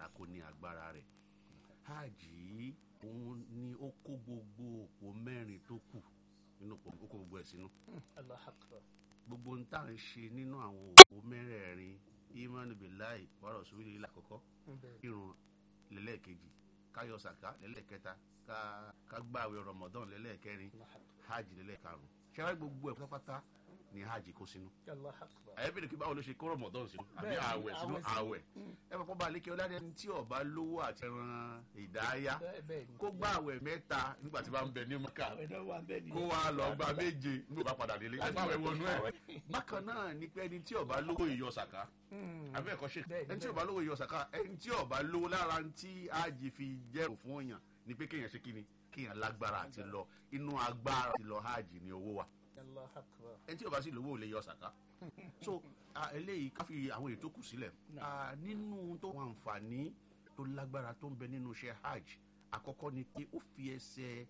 agbára kó ní agbára rẹ̀ hajj yìí òun ni ó kó gbogbo òpó mẹ́rin tó kù nínú òpó ó kó gbogbo ẹ̀ sínú Allahu Akbar. gbogbo ń tà ń ṣe nínú àwọn òpó mẹ́rẹ̀ẹ̀rin imanu bilayi wàrà òṣùwìlì ilé àkọ́kọ́ Bẹ́ẹ̀. irun lẹ́lẹ́ẹ̀kejì káyọ̀ sàká lẹ́lẹ́ẹ̀kẹta ká ká gbààwẹ̀ rọmọdán lẹ́lẹ́ẹ̀kẹrin Allahu Akbar. hajj lẹ́lẹ́ẹ̀karùn ṣẹ́wá gbogbo ẹ̀ pátápátá ni hajj kó sínú Allahu Akbar. àyẹ̀bẹ̀rẹ̀ kí báwo ló ṣe kó rọmọdán sínú àbí Bẹ́ẹ̀ ni, àwẹ̀ sínú àwẹ̀ sínú. àwẹ̀ ẹ fọ́ bá lékè ọlá ẹni tí ọba lówó àti ẹran ìdáyà Bẹ́ẹ̀ bẹ́ẹ̀ ni. kó gbà àwẹ̀ mẹ́ta nígbà tí bá ń bẹ ní mọ́kà Àwẹ̀ náà wà bẹ́ẹ̀ ni. kó wa lọ gba méje nígbà bá padà délé ẹ báwẹ̀ wọnú ẹ̀ bákan náà ni pé ẹni tí ọba lówó ìyọ sàká Hmm. àbí ẹ̀kọ́ ṣe Bẹ́ẹ̀ ni, ẹni tí bẹ́ẹ̀ ọba lówó ìyọ sàká ẹni tí ọba lówó lára ń tí ájì fi jẹ́rù fún èèyàn ni pé kéèyàn ṣe kíni kéèyàn lágbára àti lọ inú agbára àti lọ hajj ni owó wà Allahu Akbar. ẹni tí ọba sì lówó ò lè yọ sàká so ah, eléyìí ká fi àwọn ètò kù sílẹ̀ Ah, nínú tó wọn àǹfààní tó lágbára tó ń bẹ nínú iṣẹ́ hajj àkọ́kọ́ ni pé ó fi ẹsẹ̀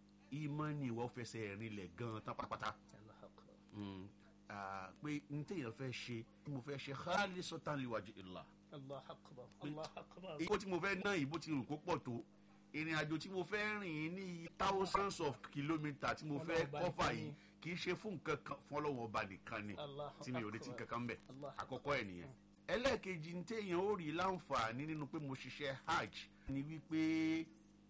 ìmánì ìwà ó fẹsẹ̀ rinlẹ̀ gan-an tán pátápátá Allahu Akbar. Mm, ah, pé n téèyàn fẹ́ ṣe tí mo fẹ́ ṣe khalisatan liwaji illah Allahu Akbar. Allahu Akbar. ibo tí mo fẹ́ ná ìbò tí rò kó pọ̀ tó ìrìn àjò tí mo fẹ́ rìn ní iye thousands of kilometres tí mo fẹ́ Ọlọ́run ọba kọ́fà nìkan yìí ni. kì í ṣe fún nǹkan kan fún ọlọ́wọ́ ọba nìkan ni Allahu tí mi ò retí Akbar. kankan bẹ̀ Allahu àkọ́kọ́ ẹ̀ nìyẹn ẹlẹ́ẹ̀kejì ní téèyàn ó rí láǹfààní nínú pé mo ṣiṣẹ́ hajj ni wípé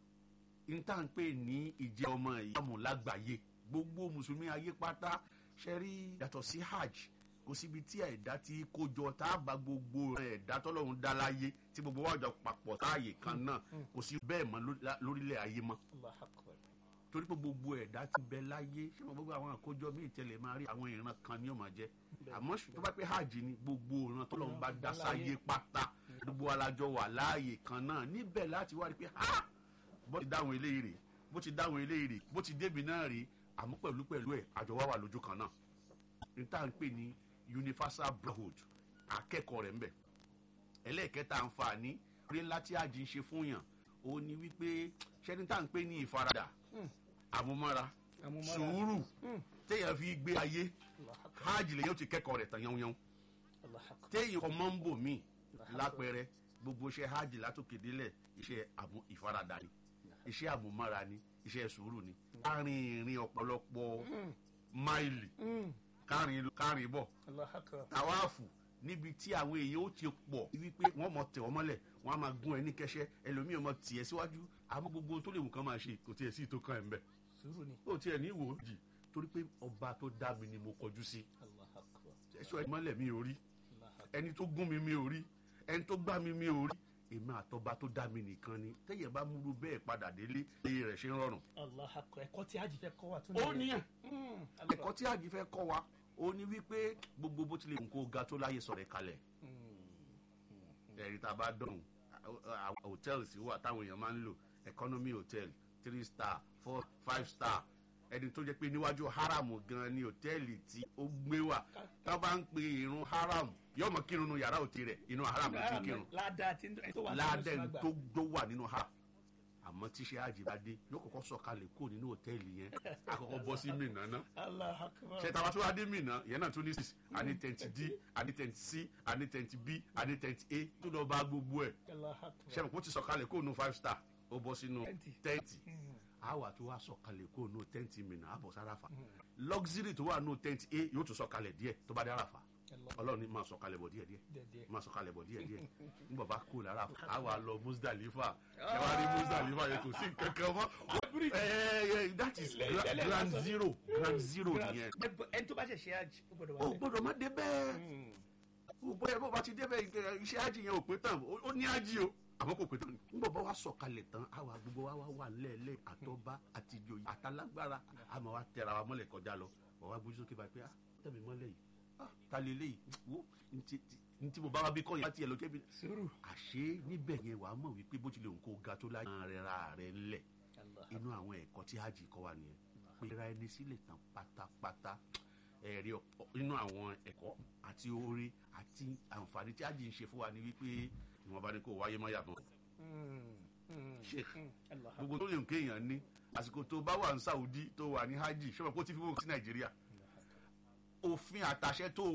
n tá à ń pè ní ìjẹ́ ọmọ ìyàmù lágbàáyé gbogbo mùsùlùmí ayé pátá ṣe rí yàtọ̀ sí hajj kò síbi tí ẹ̀dá ti kó jọ tá a bá gbogbo ẹ̀dá tọ́lọ́run dá láyé tí gbogbo wa jọ papọ̀ táàyè kan náà kò sí bẹ́ẹ̀ mọ́ lórí- lórílẹ̀ ayé mọ́ Allahu Akbar. torí pé gbogbo ẹ̀dá ti bẹ láyé ṣé mo gbogbo àwọn àkójọ míì tẹ́lẹ̀ máa rí àwọn ìran kan ní ó máa jẹ́ àmọ́ ṣù- tó bá pé hajj ni gbogbo ìran tó lọ́n bá dá sáyé pátá gbogbo alájọ wà láàyè kan náà níbẹ̀ láti wá rí pé ha bó ti dáhùn eléyìí rè bó ti dáhùn eléyìí rè bó ti débi náà rè àmọ́ pẹ̀lú pẹ̀lú ẹ̀ àjọ wa wà lójú kan náà ní tá à ń pè ní universal brotherhood akẹ́kọ̀ọ́ rẹ̀ ń bẹ ẹlẹ́ẹ̀kẹta àǹfààní rí ńlá tí hajj ń ṣe fún yàn òun ni wípé ṣẹ́ni tá à ń pè ní ìfaradà àmúmọ́ra Àmúmọ́ra. sùúrù téèyàn fi gbé ayé Allahu Akbar. hajj lèyàn ti kẹ́kọ̀ọ́ rẹ̀ tán yánwó Allahu Akbar. téèyàn kọ́ mọ́ ń bò mí lápẹẹrẹ gbogbo iṣẹ́ hajj látòkè délẹ̀ iṣẹ́ àmú ìfaradà ni iṣẹ́ àmúmọ́ra ni iṣẹ́ sùúrù ni kárin ìrìn ọ̀pọ̀lọpọ̀ máìlì Hmm. kárin kárin bọ̀ Allahu Akbar. tàwáàfù níbi tí àwọn èèyàn ó ti pọ̀ wípé wọ́n mọ̀ tẹ̀ wọ́n mọ́lẹ̀ wọ́n á máa gún ẹ ní kẹ́sẹ́ ẹlòmíràn mọ̀ tiẹ̀ síwájú àmọ́ gbogbo tó lè wù kán máa ṣe kò tiẹ̀ sí ìtò kan ẹ̀ ń bẹ̀ Sùúrù ni. ó tiẹ̀ ní ìwò jì torí pé ọba tó dá mi ni mo kọjú sí Allahu Akbar. ẹ̀ṣọ́ ẹ̀ mọ́lẹ̀ mi ò rí Allahu Akbar. ẹni tó gún mi mi ò rí ẹni tó gbá mi mi ò rí èmi àtọba tó dá mi nìkan ni tẹ́yẹ̀ bá múru bẹ́ẹ̀ padà délé iye rẹ̀ ṣe ń rọrùn. Allahu Akbar. Ẹ̀kọ́ tí Hajj fẹ́ kọ́ wa tún ó nìyẹn. níyàn Hmm. ẹ̀kọ́ tí àjì fẹ́ kọ́ wa ó ní wípé gbogbo bó tilẹ̀ nǹkó ga tó láyé sọ̀rọ̀ ẹ̀ kalẹ̀ ẹ̀rí tá a bá dọ̀hún hòtẹ́ẹ̀lì sí wà táwọn èèyàn máa ń lò economy hotel three star four five star ẹni tó jẹ́ pé níwájú haram gan ni hòtẹ́ẹ̀lì tí ó gbé wà tá a bá ń pe irun haram yóò mọ kírun nu yàrá òtí rẹ̀ inú haram ló ti kírun Ládàá tí ẹni tó wà nínú ládẹ́ Islam gbà. tó tó wà nínú haram àmọ́ tíṣe àjìbádé yóò kọ́kọ́ sọ̀kalẹ̀ kó nínú hòtẹ́ẹ̀lì yẹn àkọ́kọ́ bọ́ sí mìíràn náà Allahu Akbar. ṣe tàwa tó wá dé mìíràn yẹn náà tún ní six àní tẹ̀ǹtì d àní tẹ̀ǹtì c àní tẹ̀ǹtì b àní tẹ̀ǹtì a tó lọ bá gbogbo ẹ̀ Allahu Akbar. ṣe kó ti sọ̀kalẹ̀ kó nu five star ó bọ́ sínú Tẹ́ǹtì. tẹ́ǹtì àwa tó wá sọ̀kalẹ̀ kó nu tẹ́ǹtì mìíràn àbọ̀ sáráfà luxury tó wà nù tẹ́ǹtì a yóò tún sọ̀kalẹ̀ díẹ̀ tó bá dé àràfà Allah. ọlọ́run ní máa sọ̀kalẹ̀ bọ̀ díẹ̀ díẹ̀ Díẹ̀díẹ̀. máa sọ̀kalẹ̀ bọ̀ díẹ̀ díẹ̀ nígbà bá kú lára àwa lọ Muzdalifa ṣẹwàá rí Muzdalifa yẹn kò sí kankan mọ́ ẹ ẹ that is Ilẹ̀- gra- ilẹ̀ grand lásán. zero grand zero nìyẹn Ẹni tó bá ṣẹ̀ṣẹ̀ Hajj ó gbọ́dọ̀ wà o bẹ́ẹ̀. gbọ́dọ̀ má dé bẹ́ẹ̀ o bóyá bó bá ti dé bẹ́ẹ̀ ike- iṣẹ́ ájì yẹn ò pé tán ó ó ní ájì o àmọ́ kò pé tán nígbà bá wa sọ̀kalẹ̀ tán àwa gbogbo wa wá wà lẹ́ẹ̀lẹ́ àtọ́ba àtijọ́ àtàlágbára àmọ́ wa tẹra wa mọ́lẹ̀ kọjá lọ wọ́n wá gbójú sókè báyìí pé ah tẹ̀mí mọ́lẹ̀ yìí ah ta lè léyìí wo ntí ntí mo bá wa bí kọ́ yẹn láti ẹ̀ lọ jẹ́bi Sùúrù. àṣé níbẹ̀ yẹn wàá mọ̀ wípé bó tilẹ̀ òǹkó ga tó láyé rẹ̀ ra rẹ̀ ńlẹ̀ Allah. inú àwọn ẹ̀kọ́ tí hajj kọ́ wa nìyẹn pera ẹni sílẹ̀ tán pátápátá ẹ̀rí ọ̀pọ̀- inú àwọn ẹ̀kọ́ àti oore àti àǹfààní tí hajj ń ṣe fún wa ni wípé ìwọ̀n bá ní kó wáyé má yàtọ̀ Hmm. Hmm. sheikh Hmm. Allah. gbogbo tó lè ń kéèyàn ní àsìkò tó bá wà ní saudi tó wà ní hajj ṣọlá kó tí fi wọ́n sí nàìjíríà òfin àtàṣẹ tó